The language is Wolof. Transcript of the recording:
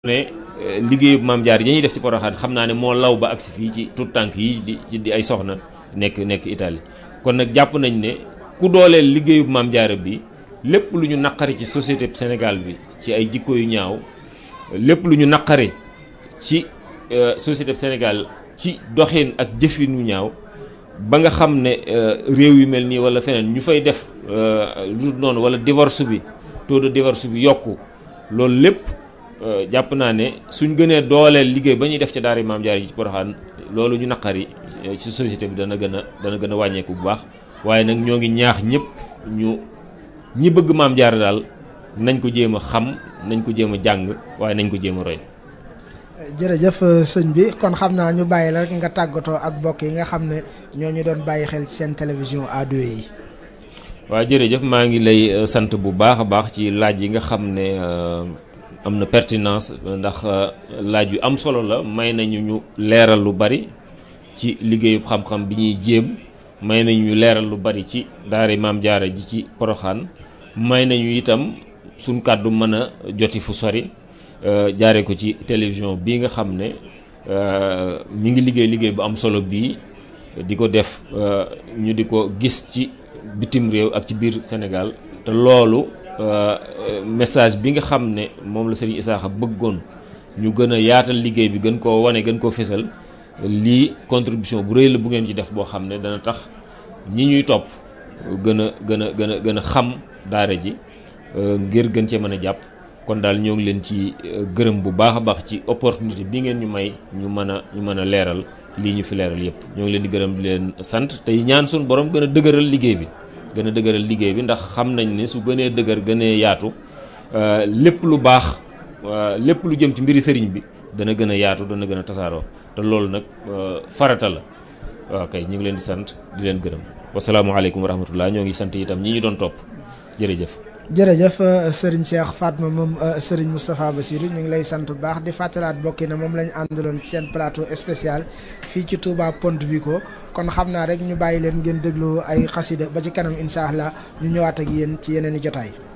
ne liggéeyu maam jaar yi ñuy def ci Porokhane xam naa ne moo law ba agsi fii ci tout tànk yi di ci di ay soxna nekk nekk Italie kon nag jàpp nañ ne ku dooleel liggéeyu maam jaara bi lépp lu ñu naqari ci société Sénégal bi ci ay jikko yu ñaaw lépp lu ñu naqari ci société Sénégal ci doxin ak jëfin yu ñaaw ba nga xam ne réew yu mel nii wala feneen ñu fay def lu noonu wala divorce bi taux de divorce bi yokku loolu lépp jàpp naa ne suñ gënee dooleel liggéey ba ñuy def ci daara maam jaar yi ci Porokhane loolu ñu naqari ci société bi dana gën a dana gën a wàññeeku bu baax waaye nag ñoo ngi ñaax ñëpp ñu ñi bëgg maam jaar daal nañ ko jéem a xam nañ ko jéem a jàng waaye nañ ko jéem a roy. jërëjëf sëñ bi kon xam naa ñu bàyyi la rek nga tàggatoo ak bokk yi nga xam ne ñoo ñu doon bàyyi xel seen télévision A2 yi. waaw jërëjëf maa ngi lay sant bu baax a baax ci laaj yi nga xam ne am na pertinence ndax laaj yu am solo la may nañu ñu leeral lu bari ci liggéeyu xam-xam bi ñuy jéem may nañu ñu leeral lu bari ci daara maam jaara ji ci Porokhane may nañu itam suñ kàddu mën a joti fu sori jaare ko ci télévision bii nga xam ne mi ngi liggéey liggéey bu am solo bii di ko def ñu di ko gis ci bitim réew ak ci biir Sénégal te loolu message bi nga xam ne moom la Serigne Issakha bëggoon ñu gën a yaatal liggéey bi gën koo wane gën koo fésal lii contribution bu rëy la bu ngeen ci def boo xam ne dana tax ñi ñuy topp gën a gën a gën a gën a xam daara ji ngir gën cee mën a jàpp kon daal ñoo ngi leen ci gërëm bu baax a baax ci opportunité bi ngeen ñu may ñu mën a ñu mën a leeral lii ñu fi leeral yépp ñoo ngi leen di gërëm di leen sant tey ñaan suñu borom gën a dëgëral liggéey bi gën a dëgëral liggéey bi ndax xam nañ ne su gënee dëgër gënee yaatu lépp lu baax lépp lu jëm ci mbiri sëriñ bi dana gën a yaatu dana gën a tasaaroo te loolu nag farata la waaw kay ñu ngi leen di sant di leen gërëm wasalaamaaleykum wa rahmatullah ñoo ngi sant itam ñi ñu doon topp jërëjëf jërëjëf Serigne Cheikh Fatma moom Serigne Moustapha Bassirou ñu ngi lay sant bu baax di fàttalaat bokki na moom la ñu àndaloon ci seen plateau spécial fii ci Touba Ponte Vico kon xam naa rek ñu bàyyi leen ngeen déglu ay xasida ba ci kanam incha allah ñu ñëwaat ak yéen ci yeneen i jotaay.